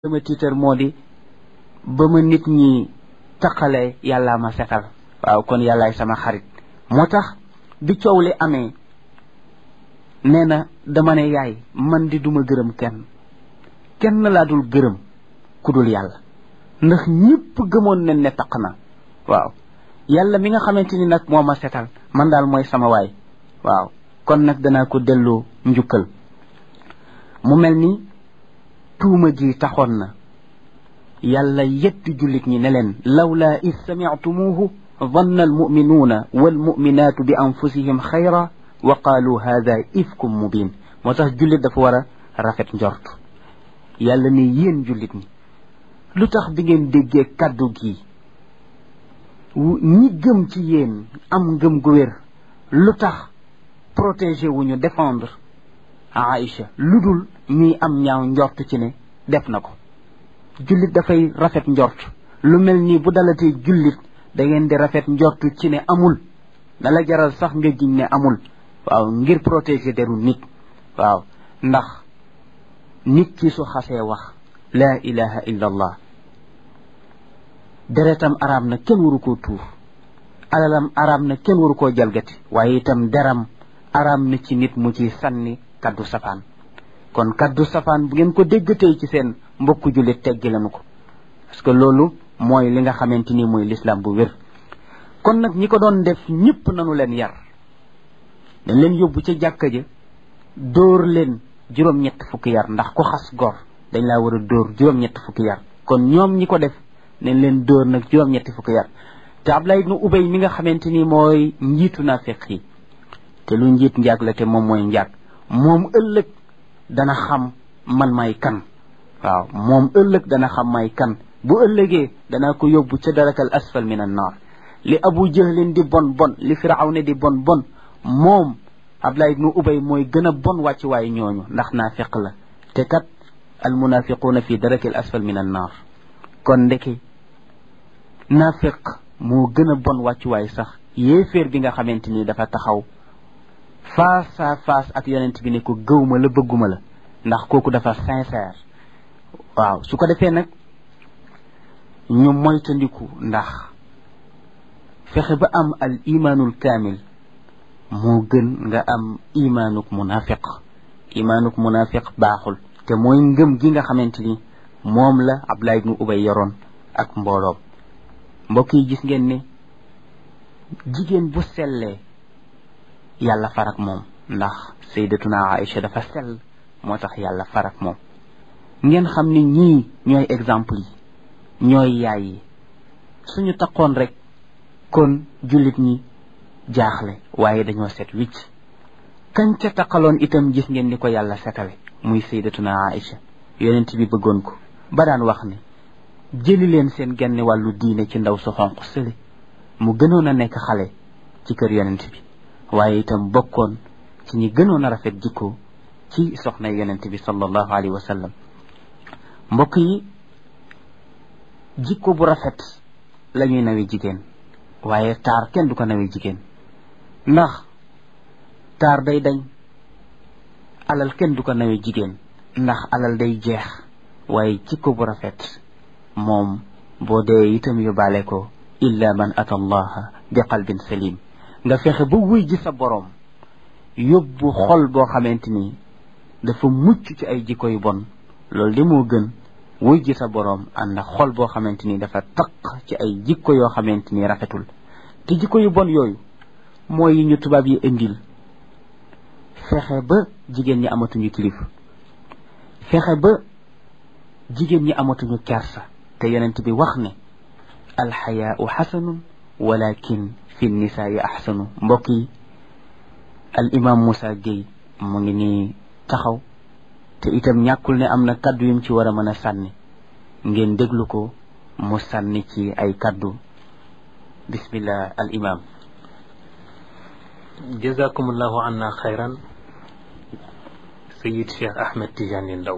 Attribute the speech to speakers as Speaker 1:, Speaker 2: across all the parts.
Speaker 1: sama tiitar moo di ba ma nit ñi taqale yàllaa ma setal waaw kon yàllaay sama xarit moo tax bi coow li amee nee na dama ne yaay man di duma gërëm kenn kenn laa dul gërëm ku dul yàlla ndax ñëpp gëmoon nañ ne taq na waaw yàlla mi nga xamante ni nag moo ma setal man daal mooy sama waay waaw kon nag danaa ko delloo njukkal mu mel ni tuuma ji taxoon na yàlla yetti jullit ñi ne leen lawlaa id samictumuuhu danna almuminuuna walmuminaatu bi anfusihim xayra wa qaalu hada ifkum mubin moo tax jullit dafa war a rafet njort yàlla ne yéen jullit ñi lu tax bi ngeen déggee kàddu gi ñi gëm ci yéen am ngëm gu wér lu tax protéger wu ñu défendre Aïcha lu dul ñuy am ñaaw njort ci ne def na ko jullit dafay rafet njort lu mel nii bu dalatee jullit da ngeen di rafet njort ci ne amul na la jaral sax nga giñ ne amul waaw ngir protéger deru nit waaw ndax nit ki su xasee wax laa ilaha illa allah deretam araam na kenn waru koo tuur alalam araam na kenn waru koo jalgati waaye itam deram araam na ci nit mu ci sànni kaddu safaan kon kaddu safaan bu ngeen ko déggatee ci seen mbokku jullit teggi lañu ko parce que loolu mooy li nga xamante ni mooy l'islam bu wér kon nag ñi ko doon def ñëpp nanu leen yar dañ leen yóbbu ca jàkka ja dóor leen juróom-ñett fukki yar ndax ku xas gor dañ laa war a dóor juróom-ñett fukki yar kon ñoom ñi ko def nañ leen dóor nag juróom-ñetti fukki yar te Abdullah ibnu Ubay mi nga xamante ni mooy njiitu naafiq yi te lu njiit njaag la te moom mooy njaag moom ëllëg dana xam man may kan waaw moom ëllëg dana xam may kan bu ëllëgee danaa ko yóbbu ca darakal asfal min an naar li abu jahlin di bon bon li firawne di bon bon moom Abdullah ibnu Ubay mooy gën a bon wàcc waaye ñooñu ndax naafiq la te kat al munafiquuna fi darakil asfal min an naar kon ndeke naafiq moo gën a bon wàccuwaay sax yéeféer bi nga xamante ni dafa taxaw face à face ak yonent bi ne ko gëwma la bëgguma la ndax kooku dafa sincère waaw su ko defee nag ñu moytandiku ndax fexe ba am al imaanul kaamil moo gën nga am imaanuk munafiq imaanuk munafiq baaxul te mooy ngëm gi nga xamante ni moom la Abdullah ibnu Ubay yoroon ak mbooloom mbokk yi gis ngeen ne jigéen bu sellee yàlla farak moom ndax sayyidatuna Aïcha dafa sell moo tax yàlla farak moom ngeen xam ni ñii ñooy exemple yi ñooy yaay yi suñu taqoon rek kon jullit ñi jaaxle waaye dañoo set wicc kañ ca taqaloon itam gis ngeen ni ko yàlla setale muy sayyidatuna Aïcha yonent bi bëggoon ko ba daan wax ne jëli leen seen genn wàllu diine ci ndaw su xonq sële mu gënoon a nekk xale ci kër yonent bi waaye itam bokkoon ci ñi gënoon a rafet jikko ci soxna yonent bi sallallahu alayhi wa sallam mbokk yi jikko bu rafet la ñuy nawe jigéen waaye taar kenn du ko nawe jigéen ndax taar day dañ alal kenn du ko nawe jigéen ndax alal day jeex waaye jikko bu rafet moom boo dee itam yóbbaale ko illa man ata allaha bi qalbin salim nga fexe ba wuy ji sa boroom yóbbu xol boo xamante ni dafa mucc ci ay jikko yu bon loolu de moo gën wuy ji sa boroom ànd ak xol boo xamante ni dafa taq ci ay jikko yoo xamante ni rafetul te jikko yu bon yooyu mooy yi ñu tubaab yi indil fexe ba jigéen ñi amatuñu kilifa fexe ba jigéen ñi amatuñu kersa te yonent bi wax ne alxayaau xasanun walakin fi nisaai axsanu mbokk yi al imam Moussa Gueye mu ngi nii taxaw te itam ñàkkul ne am na kaddu yum ci war a mën a sànni ngeen déglu ko mu sànni ci ay kaddu bismillah al imam
Speaker 2: jazakumullahu anna xayran sayid cheikh ahmed tidiane ndaw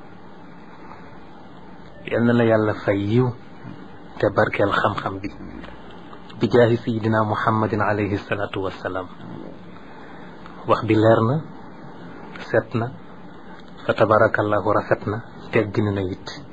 Speaker 2: yal na la yàlla fay yiw te barkeel xam-xam bi bi jaahi sayidina muhammadin alayhi salaatu wassalaam wax bi leer na set na fa tabarakallahu rafet na teggin na it